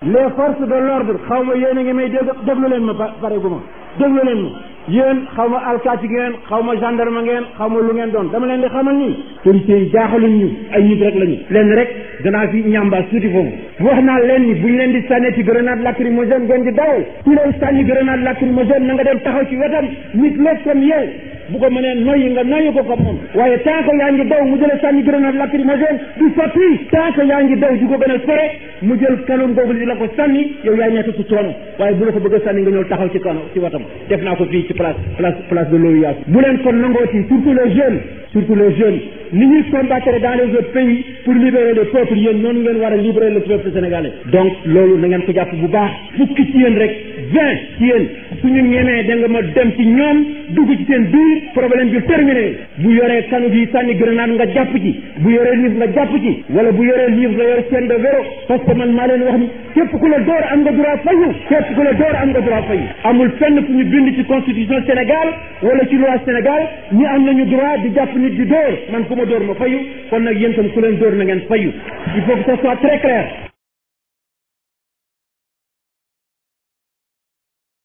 les forces de l'ordre xaw ma yéen a ngi may dégg déglu leen ma pare gu ma déglu leen ma yéen xaw ma alkaati ngeen xaw ma gendarme ngeen xaw ma lu ngeen doon dama leen di xamal ni policiers yi jaaxaluñ ñu ay nit rek lañu leen rek danaa fi ñambaas tuuti foofu wax naa leen ni buñ leen di sànni ci grenade lacrymogène ngeen di daw ku lay sànni grenade lacrymogène na nga dem taxaw ci wetam nit lépp comme yee bu ko mënee noyyi nga noyyi ko ko moom waaye tant que yaa ngi daw mu jëlee sànni grenade lacrymogène du sotti tant que yaa ngi daw di ko gën a sore mu jël kanam googu di la ko sànni yow yaay nekk ci coono waaye bu la ko bëgg a sànni nga ñëw taxaw ci kano ci watam def naa ko fii ci place place place de l'OUA bu leen kon nangooti surtout les jeunes surtout les jeunes ni ñuy combattre dans les autres pays pour libérer le peuple yéen noonu ngeen war a libérer le peuple sénégalais donc loolu na ngeen ko jàpp bu baax fukki ci yéen rek vingt ci yéen suñu ñemee da nga ma dem ci ñoom dugg ci seen biir problème bi terminé bu yoree kanu bi sànni grenade nga jàpp ci bu yoree livre nga jàpp ci wala bu yoree livre nga yor chaîne de vélo parce que man maa leen wax ni képp ku la door am nga droit fayu képp ku la door am nga droit fayu amul fenn fu ñu bind ci constitution Sénégal wala ci loi Sénégal ñi am nañu droit di jàpp nit di door man ku ma door ma fayu kon nag yéen tam ku leen door na ngeen fayu il faut que ça soit très clair